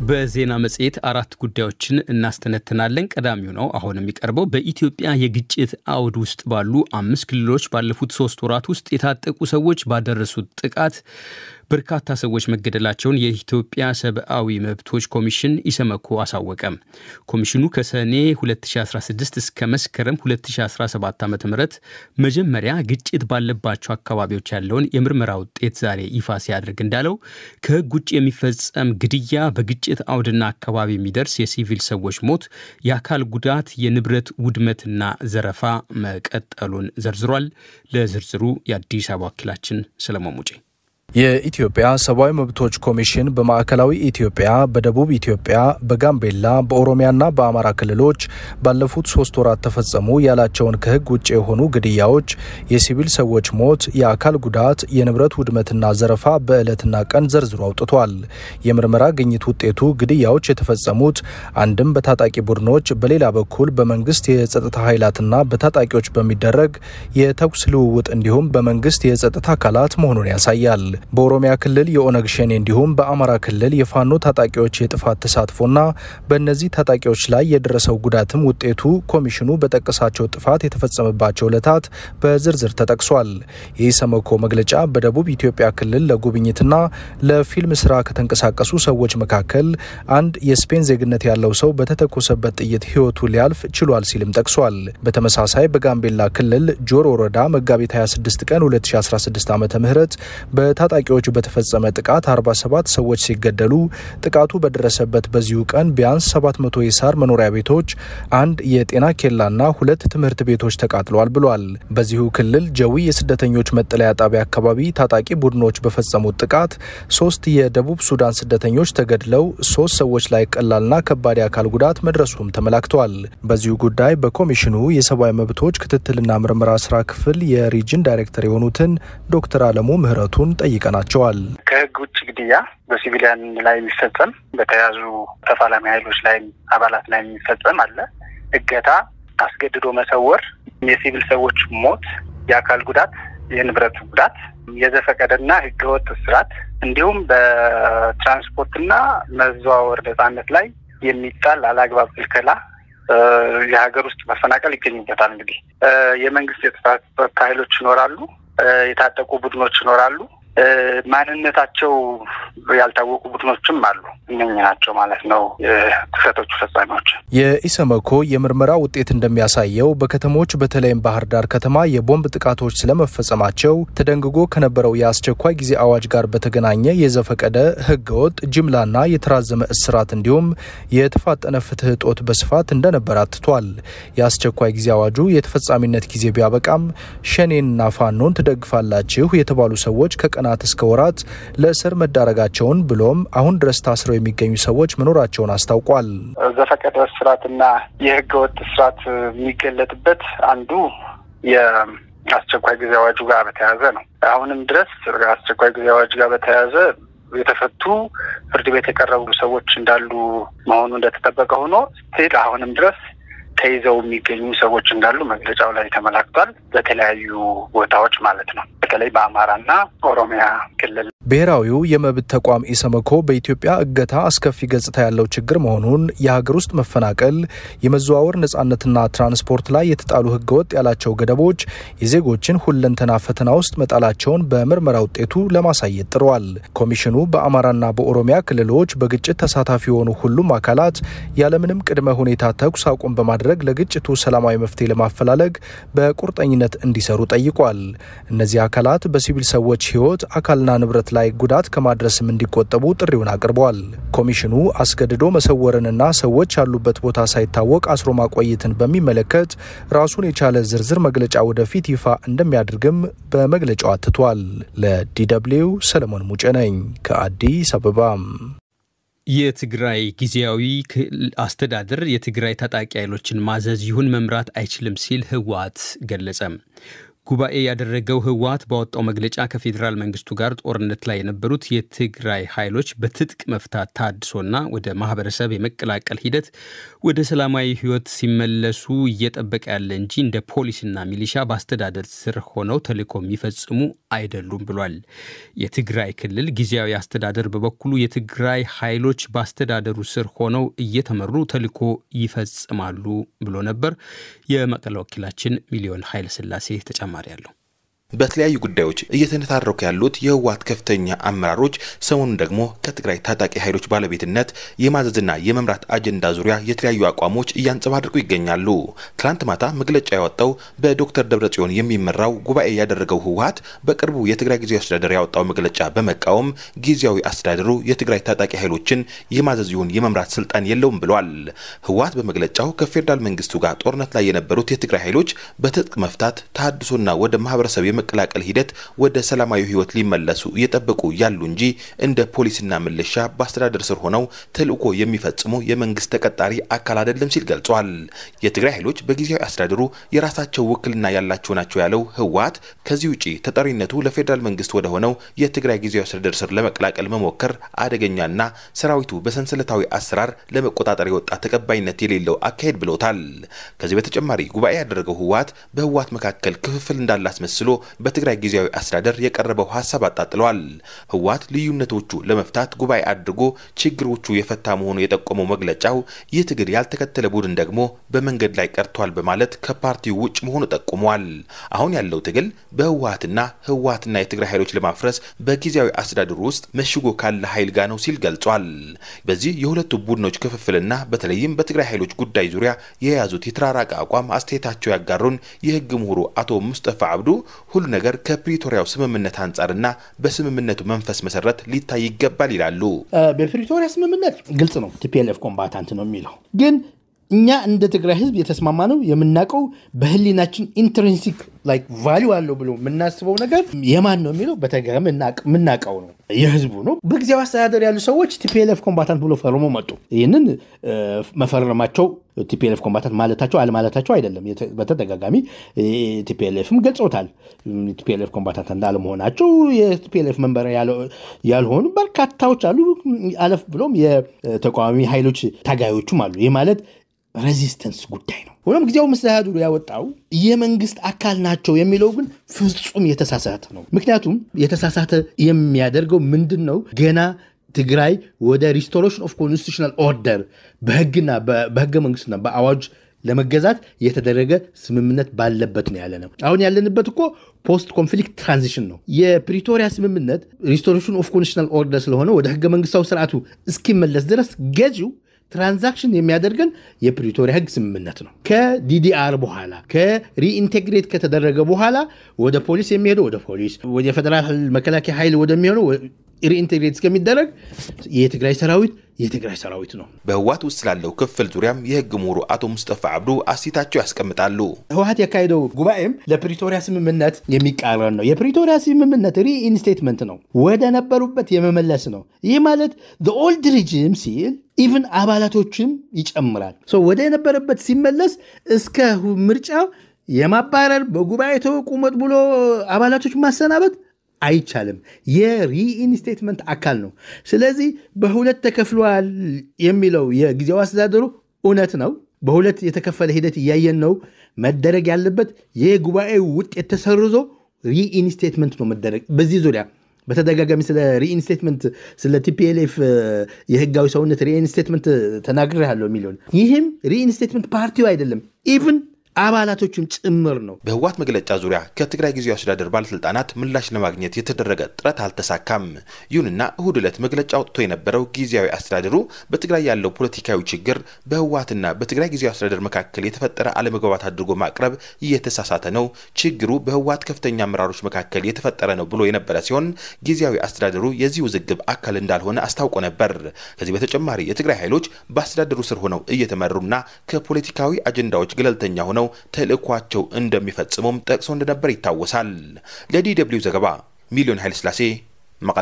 በዜና መጽሔት አራት ጉዳዮችን እናስተነትናለን። ቀዳሚው ነው አሁን የሚቀርበው በኢትዮጵያ የግጭት አውድ ውስጥ ባሉ አምስት ክልሎች ባለፉት ሶስት ወራት ውስጥ የታጠቁ ሰዎች ባደረሱት ጥቃት በርካታ ሰዎች መገደላቸውን የኢትዮጵያ ሰብአዊ መብቶች ኮሚሽን ኢሰመኮ አሳወቀ። ኮሚሽኑ ከሰኔ 2016 እስከ መስከረም 2017 ዓ ም መጀመሪያ ግጭት ባለባቸው አካባቢዎች ያለውን የምርመራ ውጤት ዛሬ ይፋ ሲያደርግ እንዳለው ከሕግ ውጭ የሚፈጸም ግድያ፣ በግጭት አውድና አካባቢ የሚደርስ የሲቪል ሰዎች ሞት፣ የአካል ጉዳት፣ የንብረት ውድመትና ዘረፋ መቀጠሉን ዘርዝሯል። ለዝርዝሩ የአዲስ አበባ ወኪላችን ሰለሞን ሙጬ የኢትዮጵያ ሰብአዊ መብቶች ኮሚሽን በማዕከላዊ ኢትዮጵያ፣ በደቡብ ኢትዮጵያ፣ በጋምቤላ፣ በኦሮሚያና በአማራ ክልሎች ባለፉት ሶስት ወራት ተፈጸሙ ያላቸውን ከህግ ውጭ የሆኑ ግድያዎች፣ የሲቪል ሰዎች ሞት፣ የአካል ጉዳት፣ የንብረት ውድመትና ዘረፋ በዕለትና ቀን ዘርዝሮ አውጥቷል። የምርመራ ግኝት ውጤቱ ግድያዎች የተፈጸሙት አንድም በታጣቂ ቡድኖች፣ በሌላ በኩል በመንግስት የጸጥታ ኃይላትና በታጣቂዎች በሚደረግ የተኩስ ልውውጥ እንዲሁም በመንግስት የጸጥታ አካላት መሆኑን ያሳያል። በኦሮሚያ ክልል የኦነግ ሸኔ እንዲሁም በአማራ ክልል የፋኖ ታጣቂዎች የጥፋት ተሳትፎና በእነዚህ ታጣቂዎች ላይ የደረሰው ጉዳትም ውጤቱ ኮሚሽኑ በጠቀሳቸው ጥፋት የተፈጸመባቸው ዕለታት በዝርዝር ተጠቅሷል። የኢሰመኮ መግለጫ በደቡብ ኢትዮጵያ ክልል ለጉብኝትና ለፊልም ስራ ከተንቀሳቀሱ ሰዎች መካከል አንድ የስፔን ዜግነት ያለው ሰው በተተኮሰበት ጥይት ህይወቱ ሊያልፍ ችሏል ሲልም ጠቅሷል። በተመሳሳይ በጋምቤላ ክልል ጆሮ ወረዳ መጋቢት 26 ቀን 2016 ዓ ም ታጣቂዎቹ በተፈጸመ ጥቃት 47 ሰዎች ሲገደሉ ጥቃቱ በደረሰበት በዚሁ ቀን ቢያንስ 700 የሳር መኖሪያ ቤቶች፣ አንድ የጤና ኬላና ሁለት ትምህርት ቤቶች ተቃጥለዋል ብሏል። በዚሁ ክልል ጀዊ የስደተኞች መጠለያ ጣቢያ አካባቢ ታጣቂ ቡድኖች በፈጸሙት ጥቃት ሶስት የደቡብ ሱዳን ስደተኞች ተገድለው ሶስት ሰዎች ላይ ቀላልና ከባድ የአካል ጉዳት መድረሱም ተመላክቷል። በዚሁ ጉዳይ በኮሚሽኑ የሰብአዊ መብቶች ክትትልና ምርመራ ስራ ክፍል የሪጅን ዳይሬክተር የሆኑትን ዶክተር አለሙ ምህረቱን ጠይቀናቸዋል። ከህግ ውጭ ግድያ በሲቪሊያን ላይ የሚፈጸም በተያዙ ተፋላሚ ኃይሎች ላይ አባላት ላይ የሚፈጸም አለ። እገታ፣ አስገድዶ መሰወር፣ የሲቪል ሰዎች ሞት፣ የአካል ጉዳት፣ የንብረት ጉዳት፣ የዘፈቀደና ህገወጥ እስራት እንዲሁም በትራንስፖርትና መዘዋወር ነጻነት ላይ የሚጣል አላግባብ ክልከላ የሀገር ውስጥ መፈናቀል ይገኙበታል። እንግዲህ የመንግስት የጸጥታ ኃይሎች ይኖራሉ፣ የታጠቁ ቡድኖች ይኖራሉ። ማንነታቸው ያልታወቁ ቡድኖችም አሉ። እነኝ ናቸው ማለት ነው ክስተቶቹ ፈጻሚዎች። የኢሰመኮ የምርመራ ውጤት እንደሚያሳየው በከተሞች በተለይም ባህር ዳር ከተማ የቦምብ ጥቃቶች ስለመፈጸማቸው ተደንግጎ ከነበረው የአስቸኳይ ጊዜ አዋጅ ጋር በተገናኘ የዘፈቀደ ህገወጥ ጅምላና የተራዘመ እስራት እንዲሁም የተፋጠነ ፍትህ እጦት በስፋት እንደነበር አትቷል። የአስቸኳይ ጊዜ አዋጁ የተፈጻሚነት ጊዜ ቢያበቃም ሸኔንና ፋኖን ትደግፋላችሁ የተባሉ ሰዎች ከቀናት እስከ ወራት ለእስር መዳረጋቸውን ብሎም አሁን ድረስ ታስረው የሚገኙ ሰዎች መኖራቸውን አስታውቋል። ዘፈቀደ እስራትና የህገ ወጥ እስራት የሚገለጥበት አንዱ የአስቸኳይ ጊዜ አዋጁ ጋር በተያያዘ ነው። አሁንም ድረስ አስቸኳይ ጊዜ አዋጅ ጋር በተያያዘ የተፈቱ ፍርድ ቤት የቀረቡ ሰዎች እንዳሉ መሆኑ እንደተጠበቀ ሆኖ ስቲል አሁንም ድረስ ተይዘው የሚገኙ ሰዎች እንዳሉ መግለጫው ላይ ተመላክቷል። በተለያዩ ቦታዎች ማለት ነው። በተለይ በአማራና ኦሮሚያ ክልል ብሔራዊው የመብት ተቋም ኢሰመኮ በኢትዮጵያ እገታ አስከፊ ገጽታ ያለው ችግር መሆኑን፣ የሀገር ውስጥ መፈናቀል፣ የመዘዋወር ነጻነትና ትራንስፖርት ላይ የተጣሉ ህገወጥ ያላቸው ገደቦች የዜጎችን ሁለንተና ፈተና ውስጥ መጣላቸውን በምርመራ ውጤቱ ለማሳየት ጥረዋል። ኮሚሽኑ በአማራና በኦሮሚያ ክልሎች በግጭት ተሳታፊ የሆኑ ሁሉም አካላት ያለምንም ቅድመ ሁኔታ ተኩስ አቁም በማድረግ ለግጭቱ ሰላማዊ መፍትሄ ለማፈላለግ በቁርጠኝነት እንዲሰሩ ጠይቋል። እነዚህ አካላት በሲቪል ሰዎች ህይወት አካልና ንብረት ላይ ጉዳት ከማድረስም እንዲቆጠቡ ጥሪውን አቅርበዋል። ኮሚሽኑ አስገድዶ መሰወርንና ሰዎች ያሉበት ቦታ ሳይታወቅ አስሮ ማቆየትን በሚመለከት ራሱን የቻለ ዝርዝር መግለጫ ወደፊት ይፋ እንደሚያደርግም በመግለጫው አትቷል። ለዲደብሊው ሰለሞን ሙጬ ነኝ ከአዲስ አበባ። የትግራይ ጊዜያዊ አስተዳደር የትግራይ ታጣቂ ኃይሎችን ማዘዝ ይሁን መምራት አይችልም ሲል ህወሓት ገለጸ። ጉባኤ ያደረገው ህወሓት ባወጣው መግለጫ ከፌዴራል መንግስቱ ጋር ጦርነት ላይ የነበሩት የትግራይ ኃይሎች በትጥቅ መፍታት ታድሶና ወደ ማህበረሰብ የመቀላቀል ሂደት ወደ ሰላማዊ ህይወት ሲመለሱ እየጠበቀ ያለ እንጂ እንደ ፖሊስና ሚሊሻ በአስተዳደር ስር ሆነው ተልዕኮ የሚፈጽሙ አይደሉም ብሏል። የትግራይ ክልል ጊዜያዊ አስተዳደር በበኩሉ የትግራይ ኃይሎች በአስተዳደሩ ስር ሆነው እየተመሩ ተልዕኮ ይፈጽማሉ ብሎ ነበር። የመቀለ ወኪላችን ሚሊዮን ኃይለ ሥላሴ ተጨማሪ አለው። በተለያዩ ጉዳዮች እየተነታረኩ ያሉት የህወሓት ከፍተኛ አመራሮች ሰሞኑን ደግሞ ከትግራይ ታጣቂ ኃይሎች ባለቤትነት የማዘዝና የመምራት አጀንዳ ዙሪያ የተለያዩ አቋሞች እያንጸባረቁ ይገኛሉ። ትላንት ማታ መግለጫ ያወጣው በዶክተር ደብረጽዮን የሚመራው ጉባኤ ያደረገው ህወሓት በቅርቡ የትግራይ ጊዜያዊ አስተዳደር ያወጣው መግለጫ በመቃወም ጊዜያዊ አስተዳደሩ የትግራይ ታጣቂ ኃይሎችን የማዘዝ ይሁን የመምራት ስልጣን የለውም ብሏል። ህወሓት በመግለጫው ከፌዴራል መንግስቱ ጋር ጦርነት ላይ የነበሩት የትግራይ ኃይሎች በትጥቅ መፍታት ተሃድሶና ወደ ማህበረሰብ የመቀላቀል ሂደት ወደ ሰላማዊ ህይወት ሊመለሱ እየጠበቁ ያሉ እንጂ እንደ ፖሊስና ምልሻ በአስተዳደር ስር ሆነው ተልዕኮ የሚፈጽሙ የመንግስት ተቀጣሪ አካል አይደለም ሲል ገልጿል። የትግራይ ኃይሎች በጊዜያዊ አስተዳደሩ የራሳቸው ውክልና ያላቸው ናቸው ያለው ህወሓት ከዚህ ውጪ ተጠሪነቱ ለፌዴራል መንግስት ወደ ሆነው የትግራይ ጊዜያዊ አስተዳደር ስር ለመቀላቀል መሞከር አደገኛና ሰራዊቱ በሰንሰለታዊ አሰራር ለመቆጣጠር የወጣ ተቀባይነት የሌለው አካሄድ ብለውታል። ከዚህ በተጨማሪ ጉባኤ ያደረገው ህወሓት በህወሓት መካከል ክፍፍል እንዳለ አስመስሎ በትግራይ ጊዜያዊ አስተዳደር የቀረበው ሀሳብ አጣጥለዋል። ህወሓት ልዩነቶቹ ለመፍታት ጉባኤ አድርጎ ችግሮቹ የፈታ መሆኑ የጠቆመው መግለጫው ይህ ትግል ያልተከተለ ቡድን ደግሞ በመንገድ ላይ ቀርቷል በማለት ከፓርቲው ውጭ መሆኑ ጠቁሟል። አሁን ያለው ትግል በህወሓትና ህወሓትና የትግራይ ኃይሎች ለማፍረስ በጊዜያዊ አስተዳደሩ ውስጥ መሽጎ ካለ ኃይል ጋር ነው ሲል ገልጿል። በዚህ የሁለቱ ቡድኖች ክፍፍልና በተለይም በትግራይ ኃይሎች ጉዳይ ዙሪያ የያዙት የተራራቀ አቋም አስተያየታቸው ያጋሩን የህግ ምሁሩ አቶ ሙስጠፋ አብዱ ሁሉ ነገር ከፕሪቶሪያው ስምምነት አንጻርና በስምምነቱ መንፈስ መሰረት ሊታይ ይገባል ይላሉ። በፕሪቶሪያ ስምምነት ግልጽ ነው፣ ቲፒኤልኤፍ ኮምባታንት ነው የሚለው ግን እኛ እንደ ትግራይ ህዝብ የተስማማ ነው የምናውቀው በህሊናችን ኢንትሪንሲክ ላይክ ቫሊዩ አለው ብሎ የምናስበው ነገር የማን ነው የሚለው በተገረም የምናውቀው ነው የህዝቡ ነው። በጊዜያዊ አስተዳደር ያሉ ሰዎች ቲፒኤልኤፍ ኮምባታንት ብሎ ፈርሞ መጡ። ይህንን መፈረማቸው ቲፒኤልኤፍ ኮምባታንት ማለታቸው አለማለታቸው አይደለም። በተደጋጋሚ ቲፒኤልኤፍም ገልጾታል። ቲፒኤልኤፍ ኮምባታንት እንዳለመሆናቸው የቲፒኤልኤፍ መንበር ያልሆኑ በርካታዎች አሉ። አለፍ ብሎም የተቃዋሚ ኃይሎች ታጋዮቹም አሉ። ይህ ማለት ሬዚስተንስ ጉዳይ ነው። ሆኖም ጊዜያዊ መስተዳድሩ ያወጣው የመንግስት አካል ናቸው የሚለው ግን ፍጹም የተሳሳተ ነው። ምክንያቱም የተሳሳተ የሚያደርገው ምንድን ነው? ገና ትግራይ ወደ ሪስቶሬሽን ኦፍ ኮንስቲቱሽናል ኦርደር በህግና በህገ መንግስትና በአዋጅ ለመገዛት የተደረገ ስምምነት ባለበት ነው ያለ ነው። አሁን ያለንበት እኮ ፖስት ኮንፍሊክት ትራንዚሽን ነው። የፕሪቶሪያ ስምምነት ሪስቶሬሽን ኦፍ ኮንስቲቱሽናል ኦርደር ስለሆነ ወደ ህገ መንግስታዊ ስርዓቱ እስኪመለስ ድረስ ገዢው ትራንዛክሽን የሚያደርገን የፕሪቶሪያ ህግ ስምምነት ነው። ከዲዲአር በኋላ ከሪኢንቴግሬት ከተደረገ በኋላ ወደ ፖሊስ የሚሄደው ወደ ፖሊስ፣ ወደ ፌዴራል መከላከያ ኃይል ወደሚሆነው ሪኢንቴግሬት እስከሚደረግ የትግራይ ሰራዊት የትግራይ ሰራዊት ነው። በህወሓት ውስጥ ስላለው ክፍል ዙሪያም የህግ ምሁሩ አቶ ሙስጠፋ አብዱ አስተያየታቸው ያስቀምጣሉ። ህወሓት ያካሄደው ጉባኤም ለፕሪቶሪያ ስምምነት የሚቃረን ነው። የፕሪቶሪያ ስምምነት ሪኢንስቴትመንት ነው፣ ወደ ነበሩበት የመመለስ ነው። ይህ ማለት ኦልድ ሪጅም ሲል ኢቭን አባላቶችም ይጨምራል። ወደ የነበረበት ሲመለስ እስከ ምርጫ የማባረር በጉባኤ ተቁመጥ ብሎ አባላቶች ማሰናበት አይቻልም። የሪኢንስቴትመንት አካል ነው። ስለዚህ በሁለት ተከፍሏል የሚለው የጊዜያዊ አስተዳደሩ እውነት ነው። በሁለት የተከፈለ ሂደት እያየን ነው። መደረግ ያለበት የጉባኤው ውጤት ተሰርዞ ሪኢንስቴትመንት ነው መደረግ በዚህ ዙሪያ በተደጋጋሚ ስለ ሪኢንስቴትመንት ስለ ቲፒኤልኤፍ የህጋዊ ሰውነት ሪኢንስቴትመንት ተናግሬ ያለው የሚለውን ይህም ሪኢንስቴትመንት ፓርቲው አይደለም ኢቭን አባላቶችም ጭምር ነው። በህወሓት መግለጫ ዙሪያ ከትግራይ ጊዜያዊ አስተዳደር ባለስልጣናት ምላሽ ለማግኘት የተደረገ ጥረት አልተሳካም። ይሁንና እሁድ ዕለት መግለጫ አውጥቶ የነበረው ጊዜያዊ አስተዳደሩ በትግራይ ያለው ፖለቲካዊ ችግር በህወሓትና በትግራይ ጊዜያዊ አስተዳደር መካከል የተፈጠረ አለመግባባት አድርጎ ማቅረብ እየተሳሳተ ነው፣ ችግሩ በህወሓት ከፍተኛ አመራሮች መካከል የተፈጠረ ነው ብሎ የነበረ ሲሆን ጊዜያዊ አስተዳደሩ የዚህ ውዝግብ አካል እንዳልሆነ አስታውቆ ነበር። ከዚህ በተጨማሪ የትግራይ ኃይሎች በአስተዳደሩ ስር ሆነው እየተመሩና ከፖለቲካዊ አጀንዳዎች ገለልተኛ ሆነው ተልእኳቸው እንደሚፈጽሙም ጠቅሶ እንደነበር ይታወሳል። ለዲ ደብልዩ ዘገባ ሚሊዮን ኃይለስላሴ መቀለ።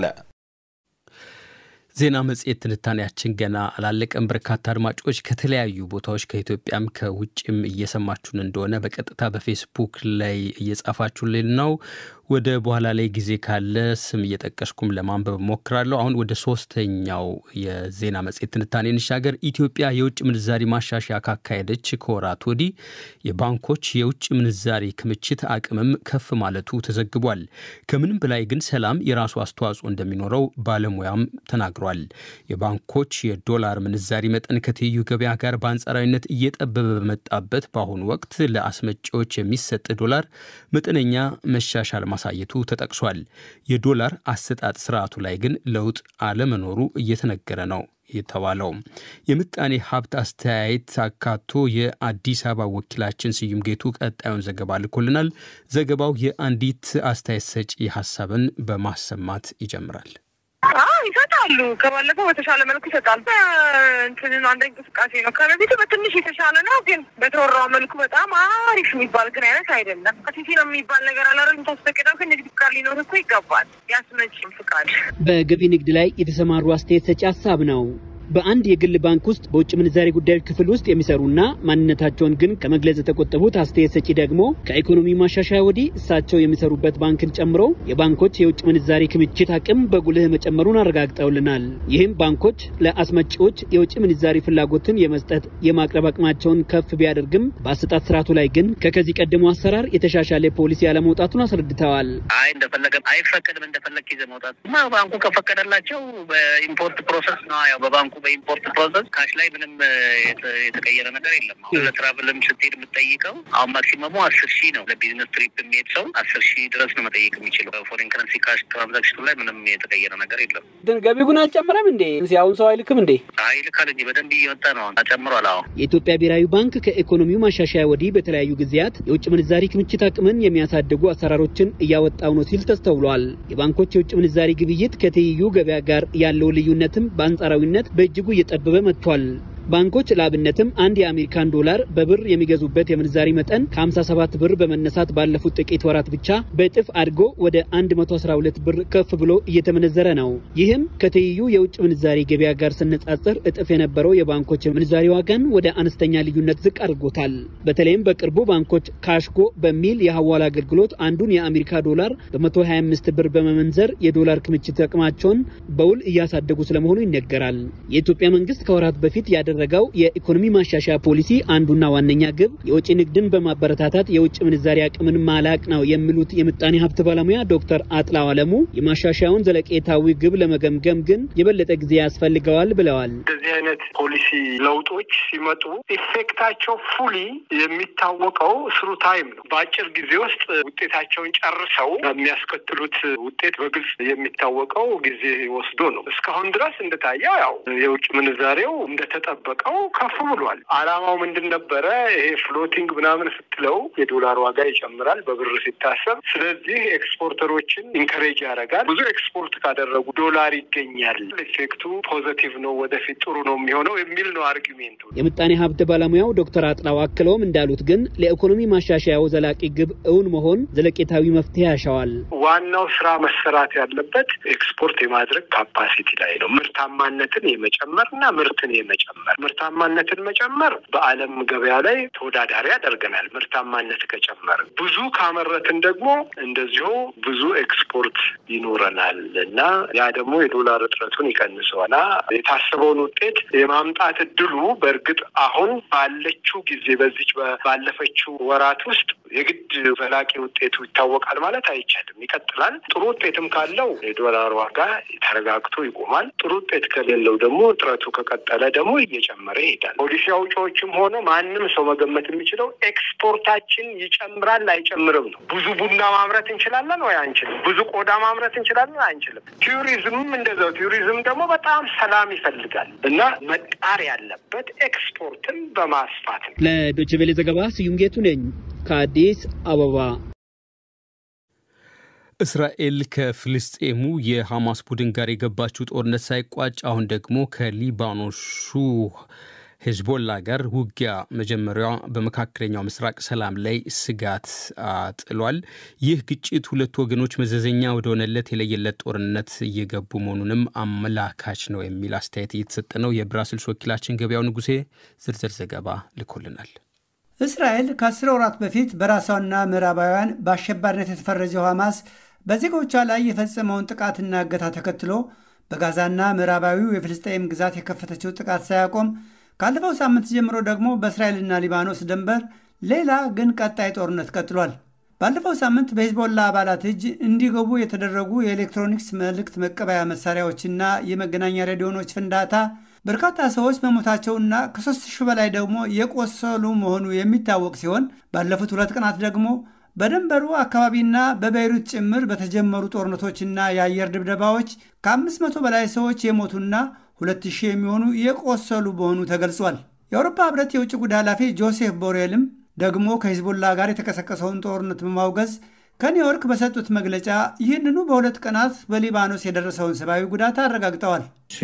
ዜና መጽሔት ትንታኔያችን ገና አላለቀም። በርካታ አድማጮች ከተለያዩ ቦታዎች ከኢትዮጵያም ከውጭም እየሰማችሁን እንደሆነ በቀጥታ በፌስቡክ ላይ እየጻፋችሁልን ነው። ወደ በኋላ ላይ ጊዜ ካለ ስም እየጠቀስኩም ለማንበብ ሞክራለሁ። አሁን ወደ ሶስተኛው የዜና መጽሔት ትንታኔ እንሻገር። ኢትዮጵያ የውጭ ምንዛሪ ማሻሻያ ካካሄደች ከወራት ወዲህ የባንኮች የውጭ ምንዛሪ ክምችት አቅምም ከፍ ማለቱ ተዘግቧል። ከምንም በላይ ግን ሰላም የራሱ አስተዋጽኦ እንደሚኖረው ባለሙያም ተናግሯል። የባንኮች የዶላር ምንዛሪ መጠን ከትይዩ ገበያ ጋር በአንጻራዊነት እየጠበበ በመጣበት በአሁኑ ወቅት ለአስመጪዎች የሚሰጥ ዶላር መጠነኛ መሻሻል ማሳየቱ ተጠቅሷል። የዶላር አሰጣጥ ስርዓቱ ላይ ግን ለውጥ አለመኖሩ እየተነገረ ነው የተባለው የምጣኔ ሀብት አስተያየት አካቶ የአዲስ አበባ ወኪላችን ስዩም ጌቱ ቀጣዩን ዘገባ ልኮልናል። ዘገባው የአንዲት አስተያየት ሰጪ ሀሳብን በማሰማት ይጀምራል። ይሰጣሉ። ከባለፈው በተሻለ መልኩ ይሰጣል። እንትን አንድ እንቅስቃሴ ነው። ከበፊቱ በትንሽ የተሻለ ነው፣ ግን በተወራው መልኩ በጣም አሪፍ የሚባል ግን አይነት አይደለም። ሲሲ ነው የሚባል ነገር አላረም ታስፈቅደው ከንግድ ፍቃድ ሊኖር እኮ ይገባል። ያስመጭም ፍቃድ በገቢ ንግድ ላይ የተሰማሩ አስተያየት ሰጪ ሀሳብ ነው። በአንድ የግል ባንክ ውስጥ በውጭ ምንዛሬ ጉዳዮች ክፍል ውስጥ የሚሰሩና ማንነታቸውን ግን ከመግለጽ የተቆጠቡት አስተያየት ሰጪ ደግሞ ከኢኮኖሚ ማሻሻያ ወዲህ እሳቸው የሚሰሩበት ባንክን ጨምሮ የባንኮች የውጭ ምንዛሬ ክምችት አቅም በጉልህ መጨመሩን አረጋግጠውልናል። ይህም ባንኮች ለአስመጪዎች የውጭ ምንዛሬ ፍላጎትን የመስጠት የማቅረብ አቅማቸውን ከፍ ቢያደርግም በአሰጣጥ ስርዓቱ ላይ ግን ከከዚህ ቀደሙ አሰራር የተሻሻለ ፖሊሲ ያለመውጣቱን አስረድተዋል። አይ እንደፈለገ አይፈቀድም፣ እንደፈለግ ይዘ መውጣት ባንኩ ከፈቀደላቸው በኢምፖርት ፕሮሰስ ነው ያው በባንኩ በኢምፖርት ፕሮሰስ ካሽ ላይ ምንም የተቀየረ ነገር የለም። አሁን ለትራቭልም ስትሄድ የምትጠይቀው አሁን ማክሲመሙ አስር ሺህ ነው። ለቢዝነስ ትሪፕ የሚሄድ ሰው አስር ሺህ ድረስ ነው መጠየቅ የሚችለው። በፎሬን ከረንሲ ካሽ ትራንዛክሽኑ ላይ ምንም የተቀየረ ነገር የለም። ግን ገቢ ግን አልጨመረም እንዴ? አሁን ሰው አይልክም እንዴ? ይልካል እንጂ በደንብ እየወጣ ነው። ተጨምሯል። አሁን የኢትዮጵያ ብሔራዊ ባንክ ከኢኮኖሚው ማሻሻያ ወዲህ በተለያዩ ጊዜያት የውጭ ምንዛሪ ክምችት አቅምን የሚያሳድጉ አሰራሮችን እያወጣው ነው ሲል ተስተውሏል። የባንኮች የውጭ ምንዛሪ ግብይት ከትይዩ ገበያ ጋር ያለው ልዩነትም በአንጻራዊነት በእጅጉ እየጠበበ መጥቷል። ባንኮች ለአብነትም አንድ የአሜሪካን ዶላር በብር የሚገዙበት የምንዛሪ መጠን ከ57 ብር በመነሳት ባለፉት ጥቂት ወራት ብቻ በእጥፍ አድጎ ወደ 112 ብር ከፍ ብሎ እየተመነዘረ ነው። ይህም ከትይዩ የውጭ ምንዛሪ ገበያ ጋር ስነጻጽር እጥፍ የነበረው የባንኮች ምንዛሪ ዋጋን ወደ አነስተኛ ልዩነት ዝቅ አድርጎታል። በተለይም በቅርቡ ባንኮች ካሽጎ በሚል የሐዋላ አገልግሎት አንዱን የአሜሪካ ዶላር በ125 ብር በመመንዘር የዶላር ክምችት አቅማቸውን በውል እያሳደጉ ስለመሆኑ ይነገራል። የኢትዮጵያ መንግስት ከወራት በፊት ያደ ረገው የኢኮኖሚ ማሻሻያ ፖሊሲ አንዱና ዋነኛ ግብ የውጭ ንግድን በማበረታታት የውጭ ምንዛሪ አቅምን ማላቅ ነው የሚሉት የምጣኔ ሀብት ባለሙያ ዶክተር አጥላው አለሙ የማሻሻያውን ዘለቄታዊ ግብ ለመገምገም ግን የበለጠ ጊዜ ያስፈልገዋል ብለዋል። እንደዚህ አይነት ፖሊሲ ለውጦች ሲመጡ ኢፌክታቸው ፉሊ የሚታወቀው ስሩ ታይም ነው። በአጭር ጊዜ ውስጥ ውጤታቸውን ጨርሰው የሚያስከትሉት ውጤት በግልጽ የሚታወቀው ጊዜ ወስዶ ነው። እስካሁን ድረስ እንደታየው ያው የውጭ ምንዛሬው እንደተጠበቀው ከፍ ብሏል። አላማው ምንድን ነበረ? ይሄ ፍሎቲንግ ምናምን ስትለው የዶላር ዋጋ ይጨምራል በብር ሲታሰብ። ስለዚህ ኤክስፖርተሮችን ኢንከሬጅ ያደርጋል። ብዙ ኤክስፖርት ካደረጉ ዶላር ይገኛል። ኢፌክቱ ፖዘቲቭ ነው፣ ወደፊት ጥሩ ነው የሚሆነው የሚል ነው አርጊሜንቱ። የምጣኔ ሀብት ባለሙያው ዶክተር አጥላው አክለውም እንዳሉት ግን ለኢኮኖሚ ማሻሻያው ዘላቂ ግብ እውን መሆን ዘለቄታዊ መፍትሄ ያሻዋል። ዋናው ስራ መሰራት ያለበት ኤክስፖርት የማድረግ ካፓሲቲ ላይ ነው። ምርታማነትን የመጨመር እና ምርትን የመጨመር ምርታማነትን መጨመር በዓለም ገበያ ላይ ተወዳዳሪ ያደርገናል። ምርታማነት ከጨመር ብዙ ካመረትን ደግሞ እንደዚሁ ብዙ ኤክስፖርት ይኖረናል እና ያ ደግሞ የዶላር እጥረቱን ይቀንሰዋል። የታሰበውን ውጤት የማምጣት እድሉ በእርግጥ አሁን ባለችው ጊዜ በዚች ባለፈችው ወራት ውስጥ የግድ ዘላቂ ውጤቱ ይታወቃል ማለት አይቻልም። ይቀጥላል። ጥሩ ውጤትም ካለው የዶላር ዋጋ ተረጋግቶ ይቆማል። ጥሩ ውጤት ከሌለው ደግሞ እጥረቱ ከቀጠለ ደግሞ እየጨመረ ይሄዳል። ፖሊሲ አውጪዎችም ሆነ ማንም ሰው መገመት የሚችለው ኤክስፖርታችን ይጨምራል አይጨምርም ነው። ብዙ ቡና ማምረት እንችላለን ወይ አንችልም? ብዙ ቆዳ ማምረት እንችላለን አንችልም? ቱሪዝምም እንደዛው። ቱሪዝም ደግሞ በጣም ሰላም ይፈልጋል እና መጣር ያለበት ኤክስፖርትን በማስፋት ነው። ለዶይቼ ቬለ ዘገባ ስዩም ጌቱ ነኝ ከአዲስ አበባ። እስራኤል ከፍልስጤሙ የሐማስ ቡድን ጋር የገባችው ጦርነት ሳይቋጭ አሁን ደግሞ ከሊባኖሱ ሄዝቦላ ጋር ውጊያ መጀመሪያ በመካከለኛው ምስራቅ ሰላም ላይ ስጋት ጥሏል። ይህ ግጭት ሁለቱ ወገኖች መዘዘኛ ወደሆነለት የለየለት ጦርነት እየገቡ መሆኑንም አመላካች ነው የሚል አስተያየት እየተሰጠ ነው። የብራስልስ ወኪላችን ገበያው ንጉሴ ዝርዝር ዘገባ ልኮልናል። እስራኤል ከአስር ወራት በፊት በራሷና ምዕራባውያን በአሸባሪነት የተፈረጀው ሐማስ በዜጎቿ ላይ የፈጸመውን ጥቃትና እገታ ተከትሎ በጋዛና ምዕራባዊው የፍልስጤም ግዛት የከፈተችው ጥቃት ሳያቆም ካለፈው ሳምንት ጀምሮ ደግሞ በእስራኤልና ሊባኖስ ድንበር ሌላ ግን ቀጣይ ጦርነት ቀጥሏል። ባለፈው ሳምንት በሂዝቦላ አባላት እጅ እንዲገቡ የተደረጉ የኤሌክትሮኒክስ መልእክት መቀበያ መሳሪያዎችና የመገናኛ ሬዲዮኖች ፍንዳታ በርካታ ሰዎች መሞታቸውና ከሦስት ሺህ በላይ ደግሞ የቆሰሉ መሆኑ የሚታወቅ ሲሆን ባለፉት ሁለት ቀናት ደግሞ በድንበሩ አካባቢና በቤይሩት ጭምር በተጀመሩ ጦርነቶችና የአየር ድብደባዎች ከአምስት መቶ በላይ ሰዎች የሞቱና ሁለት ሺህ የሚሆኑ የቆሰሉ መሆኑ ተገልጿል። የአውሮፓ ሕብረት የውጭ ጉዳይ ኃላፊ ጆሴፍ ቦሬልም ደግሞ ከሂዝቦላ ጋር የተቀሰቀሰውን ጦርነት በማውገዝ ከኒውዮርክ በሰጡት መግለጫ ይህንኑ በሁለት ቀናት በሊባኖስ የደረሰውን ሰብአዊ ጉዳት አረጋግጠዋል።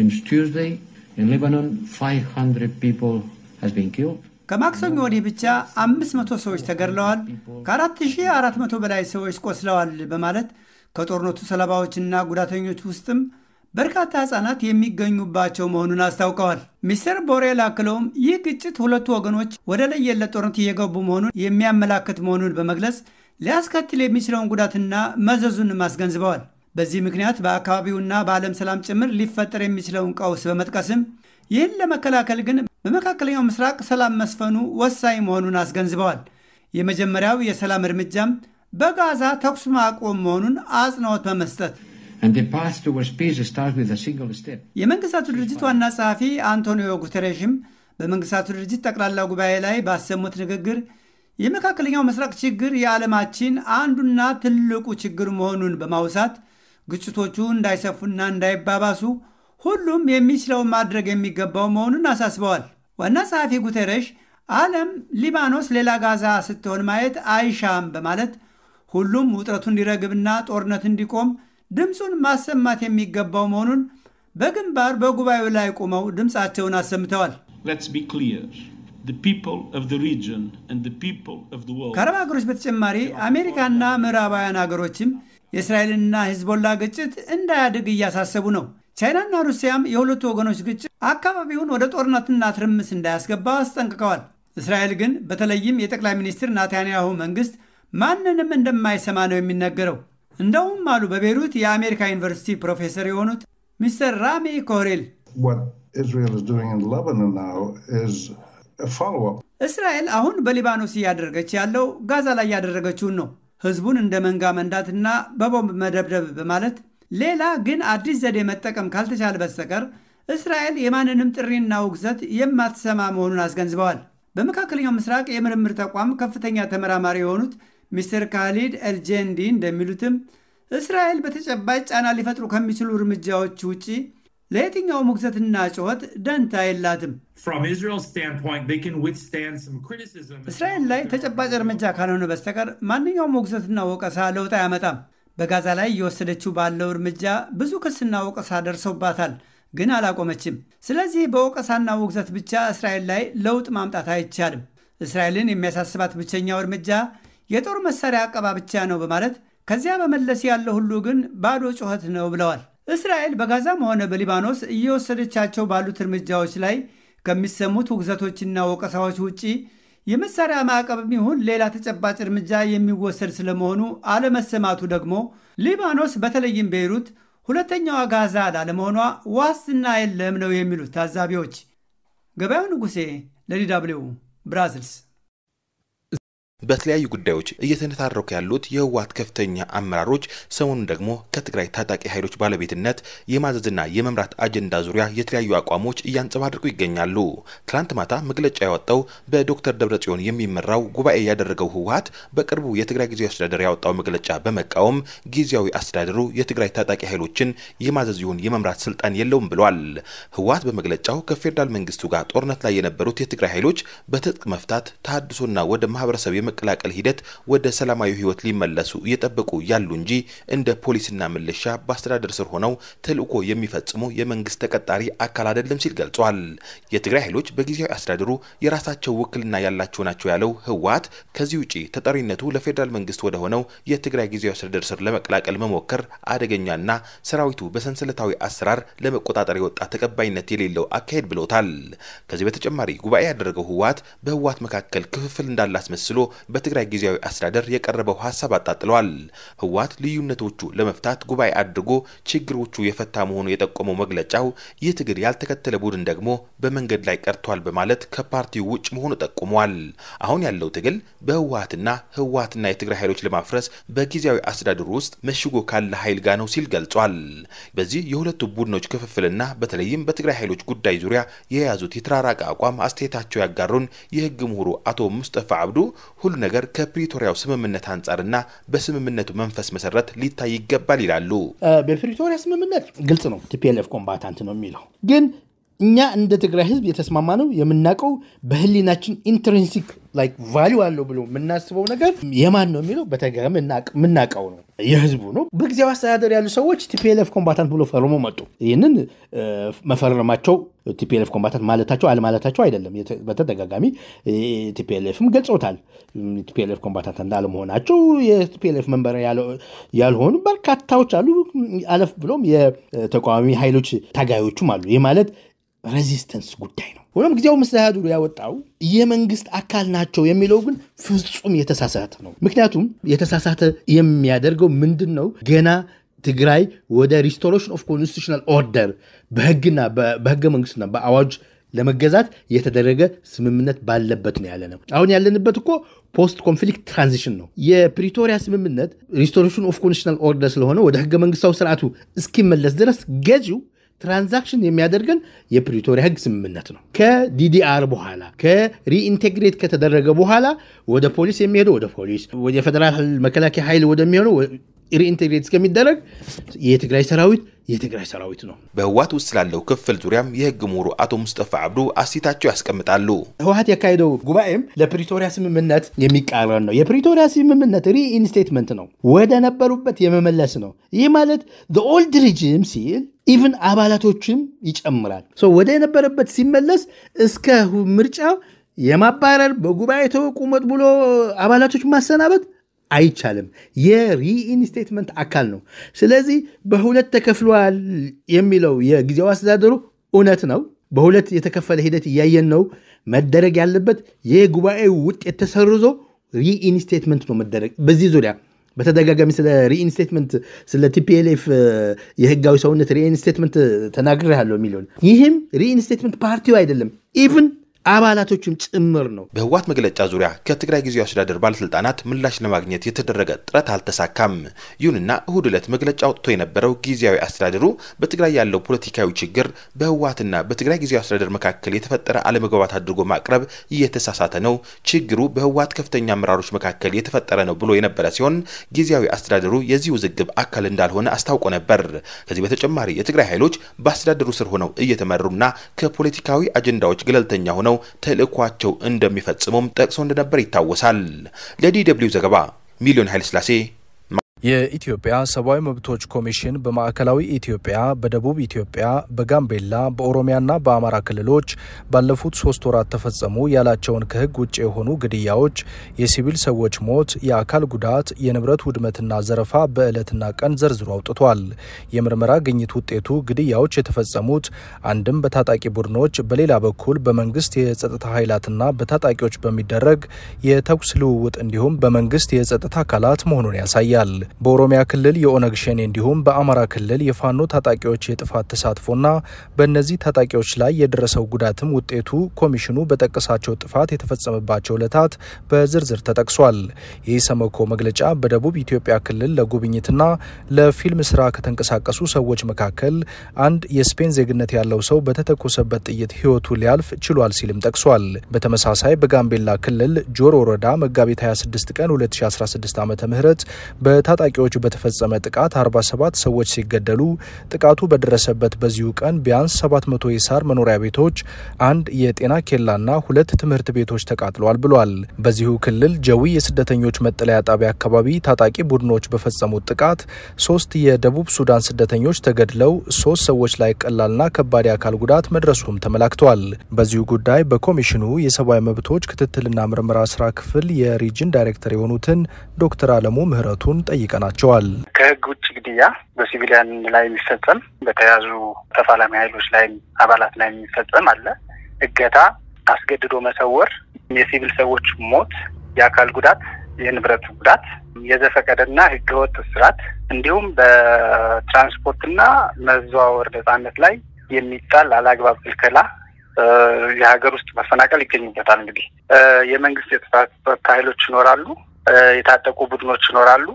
ከማክሰኞ ወዲህ ብቻ 500 ሰዎች ተገድለዋል፣ ከ4400 በላይ ሰዎች ቆስለዋል በማለት ከጦርነቱ ሰለባዎችና ጉዳተኞች ውስጥም በርካታ ሕፃናት የሚገኙባቸው መሆኑን አስታውቀዋል። ሚስተር ቦሬል አክለውም ይህ ግጭት ሁለቱ ወገኖች ወደ ለየለት ጦርነት እየገቡ መሆኑን የሚያመላክት መሆኑን በመግለጽ ሊያስከትል የሚችለውን ጉዳትና መዘዙንም አስገንዝበዋል። በዚህ ምክንያት በአካባቢውና በዓለም ሰላም ጭምር ሊፈጠር የሚችለውን ቀውስ በመጥቀስም ይህን ለመከላከል ግን በመካከለኛው ምስራቅ ሰላም መስፈኑ ወሳኝ መሆኑን አስገንዝበዋል። የመጀመሪያው የሰላም እርምጃም በጋዛ ተኩስ ማቆም መሆኑን አጽንኦት በመስጠት የመንግስታቱ ድርጅት ዋና ጸሐፊ አንቶኒዮ ጉተሬሽም በመንግስታቱ ድርጅት ጠቅላላ ጉባኤ ላይ ባሰሙት ንግግር የመካከለኛው ምስራቅ ችግር የዓለማችን አንዱና ትልቁ ችግር መሆኑን በማውሳት ግጭቶቹ እንዳይሰፉና እንዳይባባሱ ሁሉም የሚችለውን ማድረግ የሚገባው መሆኑን አሳስበዋል። ዋና ጸሐፊ ጉተሬሽ ዓለም ሊባኖስ ሌላ ጋዛ ስትሆን ማየት አይሻም በማለት ሁሉም ውጥረቱ እንዲረግብና ጦርነት እንዲቆም ድምፁን ማሰማት የሚገባው መሆኑን በግንባር በጉባኤው ላይ ቆመው ድምፃቸውን አሰምተዋል። ከአረብ ሀገሮች በተጨማሪ አሜሪካና ምዕራባውያን ሀገሮችም የእስራኤልና ሂዝቦላ ግጭት እንዳያድግ እያሳሰቡ ነው። ቻይናና ሩሲያም የሁለቱ ወገኖች ግጭት አካባቢውን ወደ ጦርነትና ትርምስ እንዳያስገባ አስጠንቅቀዋል። እስራኤል ግን በተለይም የጠቅላይ ሚኒስትር ናታንያሁ መንግስት ማንንም እንደማይሰማ ነው የሚነገረው። እንደውም አሉ በቤይሩት የአሜሪካ ዩኒቨርሲቲ ፕሮፌሰር የሆኑት ሚስተር ራሚ ኮሬል እስራኤል አሁን በሊባኖስ እያደረገች ያለው ጋዛ ላይ ያደረገችውን ነው። ህዝቡን እንደ መንጋ መንዳትና በቦምብ መደብደብ በማለት ሌላ ግን አዲስ ዘዴ መጠቀም ካልተቻለ በስተቀር እስራኤል የማንንም ጥሪና ውግዘት የማትሰማ መሆኑን አስገንዝበዋል። በመካከለኛው ምስራቅ የምርምር ተቋም ከፍተኛ ተመራማሪ የሆኑት ሚስተር ካሊድ ኤልጄንዲ እንደሚሉትም እስራኤል በተጨባጭ ጫና ሊፈጥሩ ከሚችሉ እርምጃዎች ውጪ ለየትኛውም ውግዘትና ጩኸት ደንታ የላትም። እስራኤል ላይ ተጨባጭ እርምጃ ካልሆነ በስተቀር ማንኛውም ውግዘትና ወቀሳ ለውጥ አያመጣም። በጋዛ ላይ እየወሰደችው ባለው እርምጃ ብዙ ክስና ወቀሳ ደርሰውባታል፣ ግን አላቆመችም። ስለዚህ በወቀሳና ውግዘት ብቻ እስራኤል ላይ ለውጥ ማምጣት አይቻልም። እስራኤልን የሚያሳስባት ብቸኛው እርምጃ የጦር መሳሪያ አቀባ ብቻ ነው በማለት ከዚያ በመለስ ያለው ሁሉ ግን ባዶ ጩኸት ነው ብለዋል። እስራኤል በጋዛም ሆነ በሊባኖስ እየወሰደቻቸው ባሉት እርምጃዎች ላይ ከሚሰሙት ውግዘቶችና ወቀሳዎች ውጪ የመሳሪያ ማዕቀብም ይሁን ሌላ ተጨባጭ እርምጃ የሚወሰድ ስለመሆኑ አለመሰማቱ ደግሞ ሊባኖስ በተለይም ቤይሩት ሁለተኛዋ ጋዛ ላለመሆኗ ዋስትና የለም ነው የሚሉት ታዛቢዎች። ገበያው ንጉሴ ለዲ ደብልዩ ብራስልስ። በተለያዩ ጉዳዮች እየተነታረኩ ያሉት የህወሓት ከፍተኛ አመራሮች ሰሞኑን ደግሞ ከትግራይ ታጣቂ ኃይሎች ባለቤትነት የማዘዝና የመምራት አጀንዳ ዙሪያ የተለያዩ አቋሞች እያንጸባረቁ ይገኛሉ። ትናንት ማታ መግለጫ ያወጣው በዶክተር ደብረጽዮን የሚመራው ጉባኤ ያደረገው ህወሓት በቅርቡ የትግራይ ጊዜያዊ አስተዳደር ያወጣው መግለጫ በመቃወም ጊዜያዊ አስተዳደሩ የትግራይ ታጣቂ ኃይሎችን የማዘዝ ይሁን የመምራት ስልጣን የለውም ብሏል። ህወሓት በመግለጫው ከፌዴራል መንግስቱ ጋር ጦርነት ላይ የነበሩት የትግራይ ኃይሎች በትጥቅ መፍታት ተሃድሶና ወደ ማህበረሰብ በመቀላቀል ሂደት ወደ ሰላማዊ ህይወት ሊመለሱ እየጠበቁ ያሉ እንጂ እንደ ፖሊስና ምልሻ በአስተዳደር ስር ሆነው ተልዕኮ የሚፈጽሙ የመንግስት ተቀጣሪ አካል አይደለም ሲል ገልጿል። የትግራይ ኃይሎች በጊዜያዊ አስተዳደሩ የራሳቸው ውክልና ያላቸው ናቸው ያለው ህወሓት ከዚህ ውጪ ተጠሪነቱ ለፌዴራል መንግስት ወደ ሆነው የትግራይ ጊዜያዊ አስተዳደር ስር ለመቀላቀል መሞከር አደገኛና ሰራዊቱ በሰንሰለታዊ አሰራር ለመቆጣጠር የወጣ ተቀባይነት የሌለው አካሄድ ብሎታል። ከዚህ በተጨማሪ ጉባኤ ያደረገው ህወሓት በህወሓት መካከል ክፍፍል እንዳለ አስመስሎ በትግራይ ጊዜያዊ አስተዳደር የቀረበው ሀሳብ አጣጥለዋል። ህወሓት ልዩነቶቹ ለመፍታት ጉባኤ አድርጎ ችግሮቹ የፈታ መሆኑ የጠቆመው መግለጫው ይህ ትግል ያልተከተለ ቡድን ደግሞ በመንገድ ላይ ቀርቷል በማለት ከፓርቲው ውጭ መሆኑ ጠቁሟል። አሁን ያለው ትግል በህወሓትና ህወሓትና የትግራይ ኃይሎች ለማፍረስ በጊዜያዊ አስተዳደሩ ውስጥ መሽጎ ካለ ኃይል ጋር ነው ሲል ገልጿል። በዚህ የሁለቱ ቡድኖች ክፍፍልና በተለይም በትግራይ ኃይሎች ጉዳይ ዙሪያ የያዙት የተራራቀ አቋም አስተያየታቸው ያጋሩን የህግ ምሁሩ አቶ ሙስጠፋ አብዱ ሁሉ ነገር ከፕሪቶሪያው ስምምነት አንጻርና በስምምነቱ መንፈስ መሰረት ሊታይ ይገባል ይላሉ። በፕሪቶሪያ ስምምነት ግልጽ ነው፣ ቲፒኤልኤፍ ኮምባታንት ነው የሚለው ግን እኛ እንደ ትግራይ ህዝብ የተስማማ ነው የምናውቀው በህሊናችን ኢንትሪንሲክ ላይክ ቫሊዩ አለው ብሎ የምናስበው ነገር የማን ነው የሚለው በተገረም የምናውቀው ነው የህዝቡ ነው። በጊዜያዊ አስተዳደር ያሉ ሰዎች ቲፒኤልኤፍ ኮምባታንት ብሎ ፈርሞ መጡ። ይህንን መፈረማቸው ቲፒኤልኤፍ ኮምባታንት ማለታቸው አለማለታቸው አይደለም። በተደጋጋሚ ቲፒኤልኤፍም ገልጾታል። ቲፒኤልኤፍ ኮምባታንት እንዳለመሆናቸው የቲፒኤልኤፍ መንበር ያልሆኑ በርካታዎች አሉ። አለፍ ብሎም የተቃዋሚ ኃይሎች ታጋዮቹም አሉ። ይህ ማለት ሬዚስተንስ ጉዳይ ነው። ሆኖም ጊዜያዊ መስተዳድሩ ያወጣው የመንግስት አካል ናቸው የሚለው ግን ፍጹም የተሳሳተ ነው። ምክንያቱም የተሳሳተ የሚያደርገው ምንድን ነው? ገና ትግራይ ወደ ሪስቶሬሽን ኦፍ ኮንስቲቱሽናል ኦርደር በህግና በህገ መንግስትና በአዋጅ ለመገዛት የተደረገ ስምምነት ባለበት ነው ያለ ነው። አሁን ያለንበት እኮ ፖስት ኮንፍሊክት ትራንዚሽን ነው። የፕሪቶሪያ ስምምነት ሪስቶሬሽን ኦፍ ኮንስቲቱሽናል ኦርደር ስለሆነ ወደ ህገ መንግስታዊ ስርዓቱ እስኪመለስ ድረስ ገዢው ትራንዛክሽን የሚያደርገን የፕሪቶሪያ ህግ ስምምነት ነው። ከዲዲአር በኋላ ከሪኢንቴግሬት ከተደረገ በኋላ ወደ ፖሊስ የሚሄደው ወደ ፖሊስ፣ የፌደራል መከላከያ ኃይል ወደሚሆነው ሪኢንቴግሬት እስከሚደረግ የትግራይ ሰራዊት የትግራይ ሰራዊት ነው። በህወሓት ውስጥ ስላለው ክፍል ዙሪያም የህግ ምሁሩ አቶ ሙስጠፋ አብዱ አሲታቸው ያስቀምጣሉ። ህወሓት ያካሄደው ጉባኤም ለፕሪቶሪያ ስምምነት የሚቃረን ነው። የፕሪቶሪያ ስምምነት ሪኢንስቴትመንት ነው፣ ወደ ነበሩበት የመመለስ ነው። ይህ ማለት ኦልድ ሪጅም ሲል ኢቭን አባላቶችም ይጨምራል። ወደ የነበረበት ሲመለስ እስከ ምርጫ የማባረር በጉባኤ ተቁመጥ ብሎ አባላቶች ማሰናበት አይቻልም። የሪኢንስቴትመንት አካል ነው። ስለዚህ በሁለት ተከፍሏል የሚለው የጊዜያዊ አስተዳደሩ እውነት ነው። በሁለት የተከፈለ ሂደት እያየን ነው። መደረግ ያለበት የጉባኤው ውጤት ተሰርዞ ሪኢንስቴትመንት ነው መደረግ በዚህ ዙሪያ በተደጋጋሚ ስለ ሪኢንስቴትመንት ስለ ቲፒኤልኤፍ የህጋዊ ሰውነት ሪኢንስቴትመንት ተናግሬያለሁ የሚለውን ይህም ሪኢንስቴትመንት ፓርቲው አይደለም ኢቭን አባላቶችም ጭምር ነው። በህወሓት መግለጫ ዙሪያ ከትግራይ ጊዜያዊ አስተዳደር ባለስልጣናት ምላሽ ለማግኘት የተደረገ ጥረት አልተሳካም። ይሁንና እሁድ ዕለት መግለጫ አውጥቶ የነበረው ጊዜያዊ አስተዳደሩ በትግራይ ያለው ፖለቲካዊ ችግር በህወሓትና በትግራይ ጊዜያዊ አስተዳደር መካከል የተፈጠረ አለመግባባት አድርጎ ማቅረብ እየተሳሳተ ነው፣ ችግሩ በህወሓት ከፍተኛ አመራሮች መካከል የተፈጠረ ነው ብሎ የነበረ ሲሆን ጊዜያዊ አስተዳደሩ የዚህ ውዝግብ አካል እንዳልሆነ አስታውቆ ነበር። ከዚህ በተጨማሪ የትግራይ ኃይሎች በአስተዳደሩ ስር ሆነው እየተመሩና ከፖለቲካዊ አጀንዳዎች ገለልተኛ ሆነው ተልእኳቸው እንደሚፈጽሙም ጠቅሶ እንደነበር ይታወሳል። ለዲ ደብልዩ ዘገባ ሚሊዮን ኃይለስላሴ የኢትዮጵያ ሰብአዊ መብቶች ኮሚሽን በማዕከላዊ ኢትዮጵያ፣ በደቡብ ኢትዮጵያ፣ በጋምቤላ፣ በኦሮሚያና በአማራ ክልሎች ባለፉት ሶስት ወራት ተፈጸሙ ያላቸውን ከህግ ውጭ የሆኑ ግድያዎች፣ የሲቪል ሰዎች ሞት፣ የአካል ጉዳት፣ የንብረት ውድመትና ዘረፋ በዕለትና ቀን ዘርዝሮ አውጥቷል። የምርመራ ግኝት ውጤቱ ግድያዎች የተፈጸሙት አንድም በታጣቂ ቡድኖች፣ በሌላ በኩል በመንግስት የጸጥታ ኃይላትና በታጣቂዎች በሚደረግ የተኩስ ልውውጥ እንዲሁም በመንግስት የጸጥታ አካላት መሆኑን ያሳያል። በኦሮሚያ ክልል የኦነግ ሸኔ እንዲሁም በአማራ ክልል የፋኖ ታጣቂዎች የጥፋት ተሳትፎና በእነዚህ ታጣቂዎች ላይ የደረሰው ጉዳትም ውጤቱ ኮሚሽኑ በጠቀሳቸው ጥፋት የተፈጸመባቸው ዕለታት በዝርዝር ተጠቅሷል። የኢሰመኮ መግለጫ በደቡብ ኢትዮጵያ ክልል ለጉብኝትና ለፊልም ስራ ከተንቀሳቀሱ ሰዎች መካከል አንድ የስፔን ዜግነት ያለው ሰው በተተኮሰበት ጥይት ህይወቱ ሊያልፍ ችሏል ሲልም ጠቅሷል። በተመሳሳይ በጋምቤላ ክልል ጆሮ ወረዳ መጋቢት 26 ቀን 2016 ዓ ም በታጣ በታጣቂዎች በተፈጸመ ጥቃት 47 ሰዎች ሲገደሉ ጥቃቱ በደረሰበት በዚሁ ቀን ቢያንስ 700 የሳር መኖሪያ ቤቶች፣ አንድ የጤና ኬላና ሁለት ትምህርት ቤቶች ተቃጥለዋል ብሏል። በዚሁ ክልል ጀዊ የስደተኞች መጠለያ ጣቢያ አካባቢ ታጣቂ ቡድኖች በፈጸሙት ጥቃት ሶስት የደቡብ ሱዳን ስደተኞች ተገድለው ሶስት ሰዎች ላይ ቀላልና ከባድ የአካል ጉዳት መድረሱም ተመላክቷል። በዚሁ ጉዳይ በኮሚሽኑ የሰብአዊ መብቶች ክትትልና ምርመራ ስራ ክፍል የሪጅን ዳይሬክተር የሆኑትን ዶክተር አለሙ ምህረቱን ጠይቀናቸዋል። ከህግ ውጭ ግድያ በሲቪሊያን ላይ የሚፈጸም በተያዙ ተፋላሚ ኃይሎች ላይ አባላት ላይ የሚፈጸም አለ። እገታ፣ አስገድዶ መሰወር፣ የሲቪል ሰዎች ሞት፣ የአካል ጉዳት፣ የንብረት ጉዳት፣ የዘፈቀደና ህገወጥ እስራት እንዲሁም በትራንስፖርትና መዘዋወር ነጻነት ላይ የሚጣል አላግባብ ክልከላ የሀገር ውስጥ መፈናቀል ይገኙበታል። እንግዲህ የመንግስት የጸጥታ ኃይሎች ይኖራሉ፣ የታጠቁ ቡድኖች ይኖራሉ፣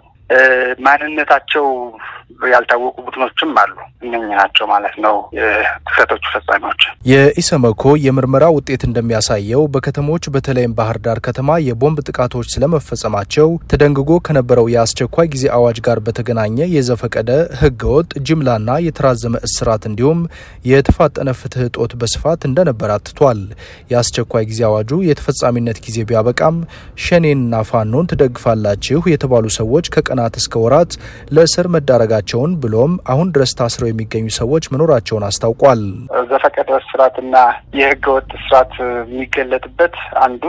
ማንነታቸው ያልታወቁ ቡድኖችም አሉ። እነኝህ ናቸው ማለት ነው ጥሰቶቹ ፈጻሚዎች። የኢሰመኮ የምርመራ ውጤት እንደሚያሳየው በከተሞች በተለይም ባህር ዳር ከተማ የቦምብ ጥቃቶች ስለመፈጸማቸው ተደንግጎ ከነበረው የአስቸኳይ ጊዜ አዋጅ ጋር በተገናኘ የዘፈቀደ ህገወጥ ጅምላና የተራዘመ እስራት እንዲሁም የተፋጠነ ፍትህ እጦት በስፋት እንደነበር አትቷል። የአስቸኳይ ጊዜ አዋጁ የተፈጻሚነት ጊዜ ቢያበቃም ሸኔንና ፋኖን ትደግፋላችሁ የተባሉ ሰዎች ከቀናት እስከ ወራት ለእስር መዳረጋቸውን ብሎም አሁን ድረስ ታስረው የሚገኙ ሰዎች መኖራቸውን አስታውቋል። ዘፈቀደ እስራትና የህገ ወጥ እስራት የሚገለጥበት አንዱ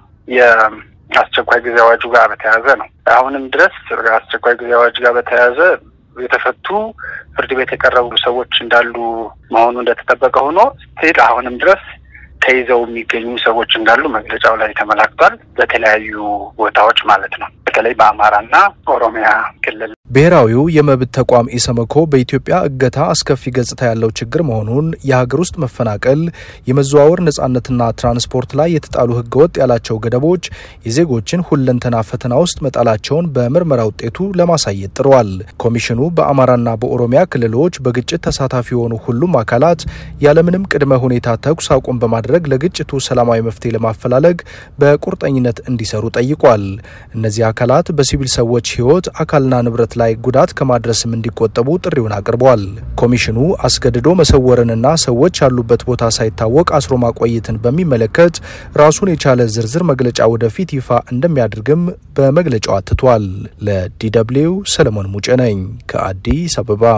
የአስቸኳይ ጊዜ አዋጁ ጋር በተያያዘ ነው። አሁንም ድረስ አስቸኳይ ጊዜ አዋጁ ጋር በተያያዘ የተፈቱ ፍርድ ቤት የቀረቡ ሰዎች እንዳሉ መሆኑ እንደተጠበቀ ሆኖ ስቲል አሁንም ድረስ ተይዘው የሚገኙ ሰዎች እንዳሉ መግለጫው ላይ ተመላክቷል። በተለያዩ ቦታዎች ማለት ነው። በተለይ በአማራና ኦሮሚያ ክልል ብሔራዊው የመብት ተቋም ኢሰመኮ በኢትዮጵያ እገታ አስከፊ ገጽታ ያለው ችግር መሆኑን፣ የሀገር ውስጥ መፈናቀል፣ የመዘዋወር ነጻነትና ትራንስፖርት ላይ የተጣሉ ህገወጥ ያላቸው ገደቦች የዜጎችን ሁለንተና ፈተና ውስጥ መጣላቸውን በምርመራ ውጤቱ ለማሳየት ጥረዋል። ኮሚሽኑ በአማራና በኦሮሚያ ክልሎች በግጭት ተሳታፊ የሆኑ ሁሉም አካላት ያለምንም ቅድመ ሁኔታ ተኩስ አቁም በማድረግ ለግጭቱ ሰላማዊ መፍትሄ ለማፈላለግ በቁርጠኝነት እንዲሰሩ ጠይቋል። እነዚህ አካላት በሲቪል ሰዎች ህይወት አካልና ንብረት ላይ ጉዳት ከማድረስም እንዲቆጠቡ ጥሪውን አቅርበዋል። ኮሚሽኑ አስገድዶ መሰወርንና ሰዎች ያሉበት ቦታ ሳይታወቅ አስሮ ማቆየትን በሚመለከት ራሱን የቻለ ዝርዝር መግለጫ ወደፊት ይፋ እንደሚያደርግም በመግለጫው አትቷል። ለዲ ደብልዩ ሰለሞን ሙጬ ነኝ ከአዲስ አበባ።